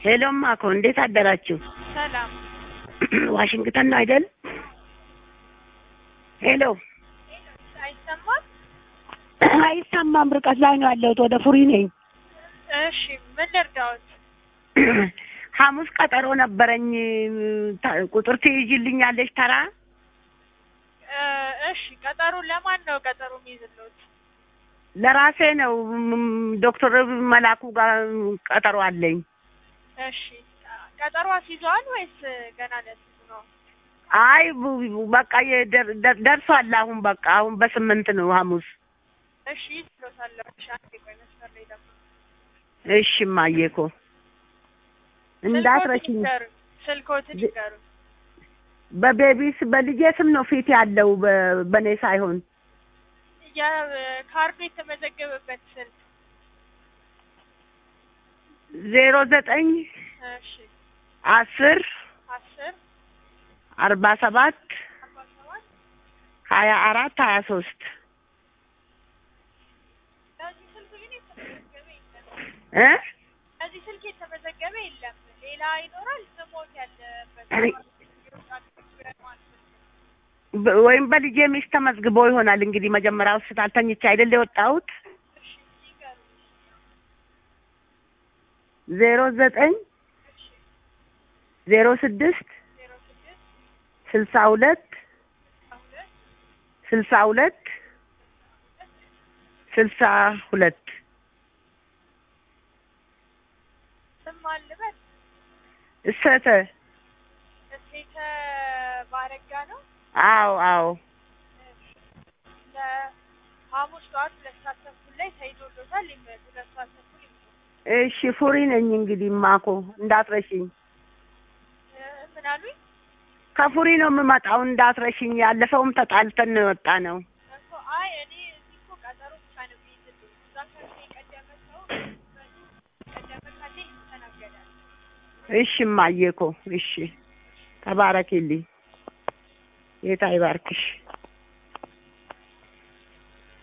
ሄሎም አኮ እንዴት አደራችሁ? ሰላም ዋሽንግተን ነው አይደል? ሄሎ አይሰማም? አይሰማም። ርቀት ላይ ነው ያለሁት። ወደ ፉሪ ነኝ። እሺ ምን ልርዳዎት? ሐሙስ ቀጠሮ ነበረኝ። ታ- ቁጥር ትይዥልኛለሽ ተራ? እ፣ እሺ ቀጠሮ ለማን ነው ቀጠሮ የሚይዝልዎት? ለራሴ ነው። ም- ዶክተር መላኩ ጋር ቀጠሮ አለኝ። እሺ ቀጠሮ አስይዘዋል ወይስ ገና ለስቱ ነው? አይ ቡ- በቃ የደር- ደር- ደርሷል። አሁን በቃ አሁን በስምንት ነው ሐሙስ። እሺ ይዝሎታለሁ። እሺ አንዴ ቆይ መስመር ላይ ደግሞ እሺ እማዬ እኮ እንዳትረሽኝ። ስልኮትን ዝ- ይገሩ። በቤቢስ በልጄ ስም ነው ፊት ያለው በ- በእኔ ሳይሆን የካርዱ የተመዘገበበት ስልክ ዜሮ ዘጠኝ እሺ አስር አስር አርባ ሰባት አርባ ሰባት ሀያ አራት ሀያ ሶስት ለዚህ ስልክ ግን የተመዘገበ የለም። እ ለዚህ ስልክ የተመዘገበ የለም። ሌላ ይኖራል ስሞት ያለበት እኔ- በ- ወይም በልጄ ሚስት ተመዝግቦ ይሆናል እንግዲህ መጀመሪያ ሆስፒታል ተኝቼ አይደል የወጣሁት እሺ ይገሩ። ዜሮ ዘጠኝ እሺ ዜሮ ስድስት ዜሮ ስድስት ስልሳ ሁለት ሁለት ስልሳ ሁለት ስልሳ ሁለት ስም አልበት እሰተ እሴተ ባረጋ ነው። አዎ አዎ ለሐሙስ ጠዋት ሁለት ሰዓት ተኩል ላይ ተይዞሎታል። ይመጡ ሁለት ሰዓት ተኩል ይመጡ። እሺ ፉሪ ነኝ እንግዲህ ማኮ እንዳትረሽኝ እ፣ ምን አሉኝ? ከፉሪ ነው የምመጣው እንዳትረሽኝ ያለፈውም ተጣልተን ነው የወጣ ነው እኮ አይ እኔ እዚህ እኮ ቀጠሮ ብቻ ነው የሚይዝልኝ። እዛ ከእኔ የቀደመ ሰው በዚህ ቀደመ ካለ ይስተናገዳል። እሺ እማዬ እኮ እሺ ተባረኪልኝ ጌታ ይባርክሽ